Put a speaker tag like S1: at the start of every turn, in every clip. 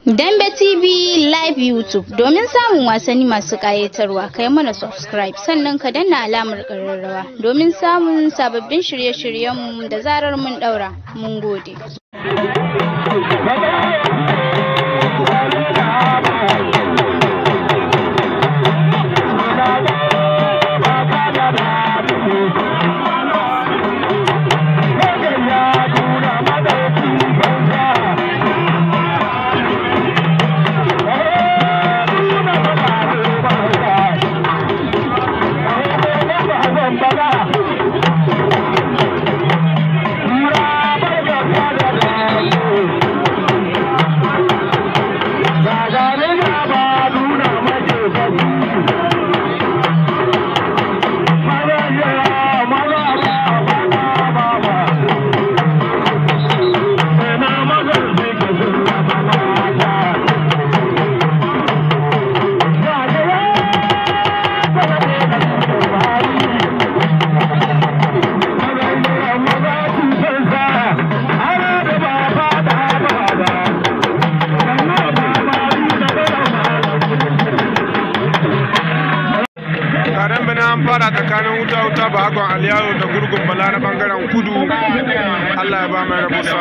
S1: Dambe TV Live YouTube domin samun wasanni masu ƙayatarwa kai mana subscribe sannan ka danna alamar ƙararrawa domin samun sababbin shirye-shiryenmu da zarar mun ɗaura. Mun gode.
S2: taron bana an fara tsakanin wuta wuta ba hakon aliyayo da gurgun bala na bangaren kudu allah ya ba mai rabu sa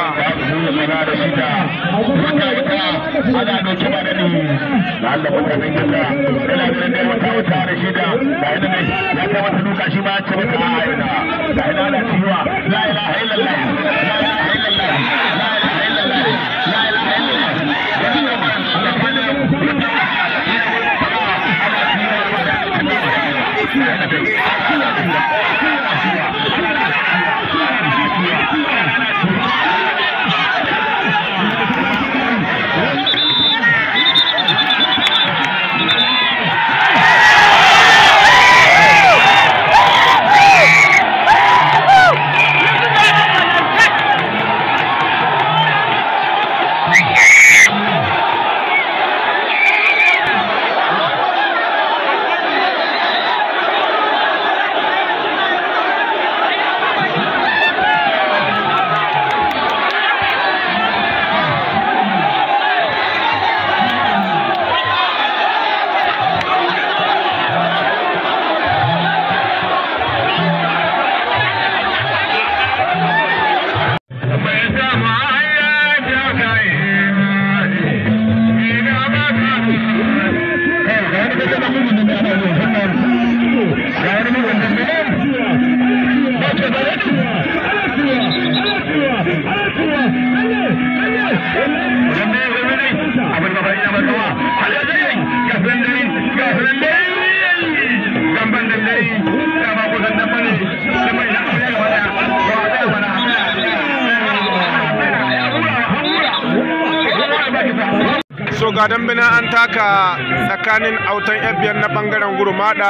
S2: so ga dambina an taka tsakanin autan biyar na bangaren gurmada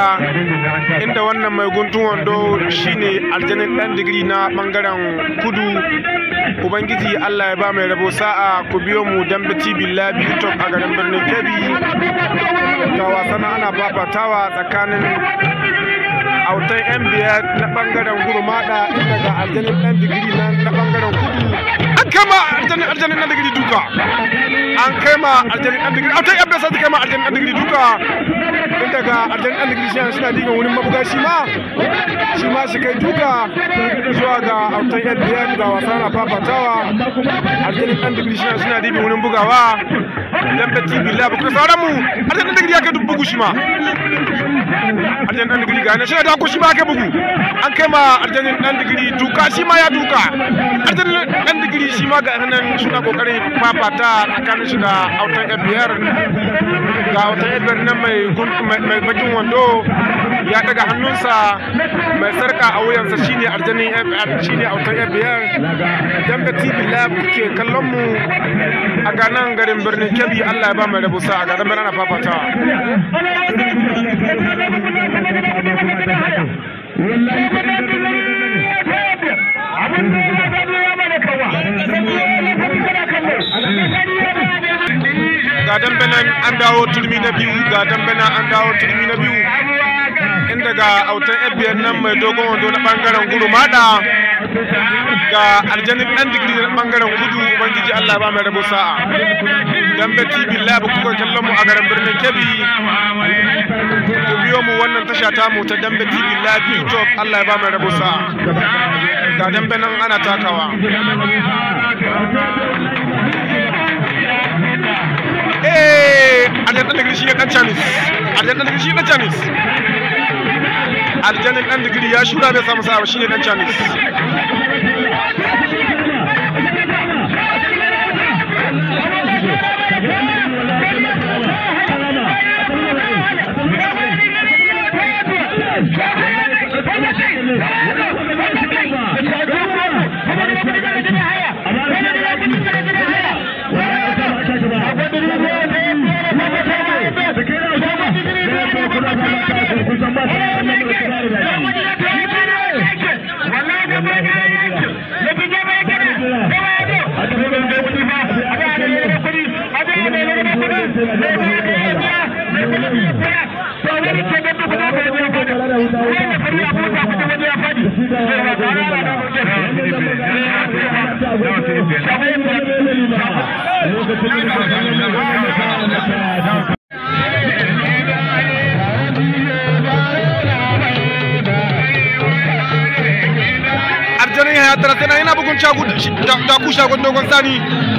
S2: inda wannan mai guntun wando shine aljanin dan digiri na bangaren kudu ubangiji allah ya ba mai rabo sa'a ku biyo mu dambe tv live youtube a garin birnin kebbi ga wasan ana fafatawa tsakanin autan yan biyar na bangaren gurmada inda ga aljanin dan digiri na bangaren kudu an kama aljanin aljanin dan digiri duka an kai ma aljanin dan digiri autan yan biyar sai kai ma aljanin dan digiri duka inda ga aljanin dan digiri shi suna digan wurin mabuga shi ma shi ma shi kai duka zuwa ga autan yan biyar ga wasa na fafatawa aljanin dan digiri shi suna digan wurin bugawa dan beti billahi ku sauran mu aljanin dan digiri ya kai bugu shi ma aljanin dan digiri ga ne shi da ku shi ma kai bugu an kai ma aljanin dan digiri duka shi ma ya duka aljanin dan digiri shi ma ga nan suna kokarin fafata tsakanin shi da autan biyar ga autan biyar nan mai mai bakin wando ya daga hannunsa mai sarka a wuyansa shine aljanin shine autan biyar dan da tv lab ke kallon mu a ganan garin birnin kebbi allah ya ba mai rabusa a garin birnin fafatawa ga dambe nan an dawo turmi na biyu ga dambe nan an dawo turmi na biyu inda ga autan fbn nan mai dogon wando na bangaren gurumada ga aljanin dan digiri na bangaren kudu ubangiji Allah ba mai rabo sa'a dambe tv lab kuka kallon mu a garin birnin kebbi ku biyo mu wannan tasha ta mu ta dambe tv lab youtube Allah ya ba mai rabo sa'a ga dambe nan ana takawa eh aljanin dan digiri shi ne dan chanis aljanin dan digiri shi ne dan chanis aljanin dan digiri ya shura bai samu sa'a shi ne dan chanis arjanin ya tara tana yana bugun cagu da ku shagon dogon sani